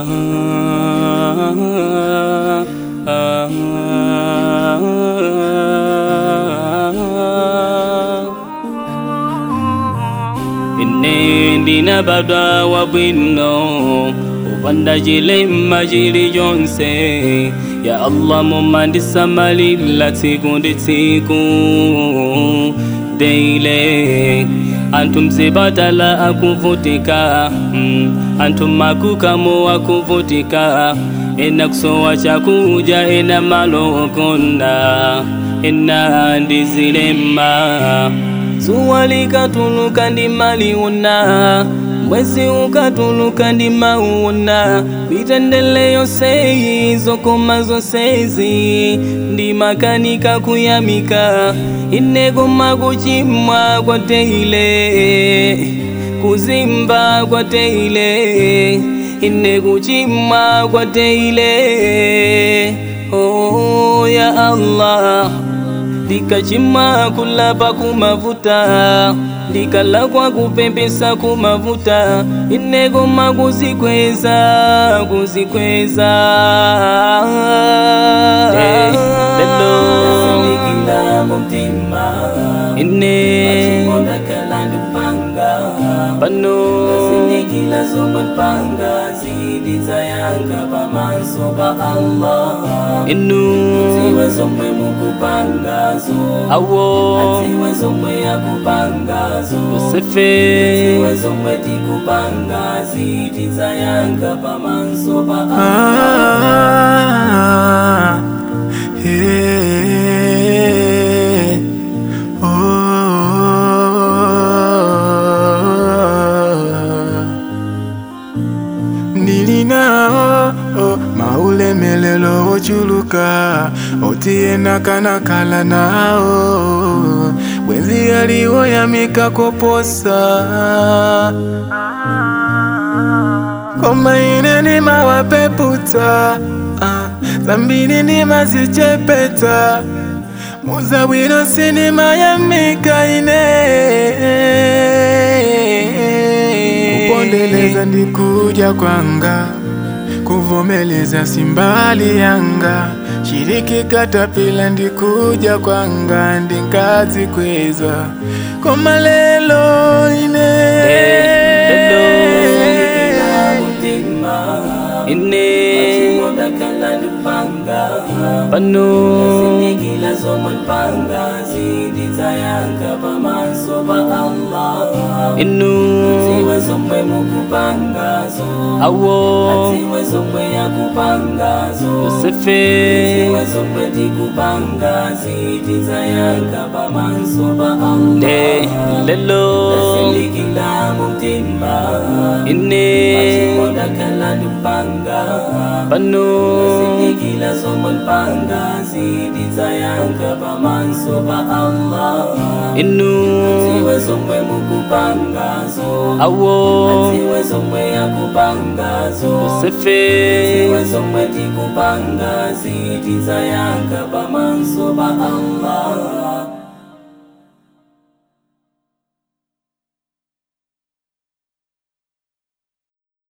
ine ndinabadwa wabwino upanda chilemba chilichonse ya allah mumandisamalira tsiku ndi tsiku deile anthu mzipatala akuvutika mm, anthu makukamo akuvutika ena kusowa chakudya ena malo okonda ena ndizilemba zuwa likatuluka ndi maliona mwezi ukatuluka ndi mauona mitendele yonseyi zokoma zonsezi ndi makanika kuyamika ine koma kuchimwa kwa teile kuzimba kwa teile ine kuchimwa kwa teile oh ya allah ndikachimwa kulapa kumavuta ndikalakwa kupepesa kumavuta ine koma kuzikweza kuzikweza Eh, lelo ine pano Zinikila zopanga zidizayanga pamaso pa Allah inu Ziwe zomwe mukupangazo awo Ziwe zomwe yakupangazo yosefe Ziwe zomwe tikupanga zidizayanga pamaso pa Allah Ah, yeah. Oh. Nilinao oh, maulemelelo ochuluka otiyena kanakala nao bwenzi aliwoyamika koposa koma ine nimawapeputa ah, zambiri nimazichepeta muzabwino sinimayamika ine kupondeleza ndikuja kwanga kuvomeleza simbali yanga shiriki katapila ndikuja kwanga ndingazi kweza koma lelo ine ine Modakala lupanga pano Zinikila zomwe panga zidizayanga pamaso pa Allah inu Ziwe zomwe mukupangazo awo Ziwe zomwe yakupangazo yosefe Ziwe zomwe tikupanga zidizayanga pamaso pa ne Allah lelo Zinikila mutima ine Modakala lupanga pano Zinikila zomwe panga zidizayanga pamaso pa Allah inu Ziwe zomwe mukupangazo awo Ziwe zomwe yakupangazo yosefe Ziwe zomwe tikupanga zidizayanga pamaso pa Allah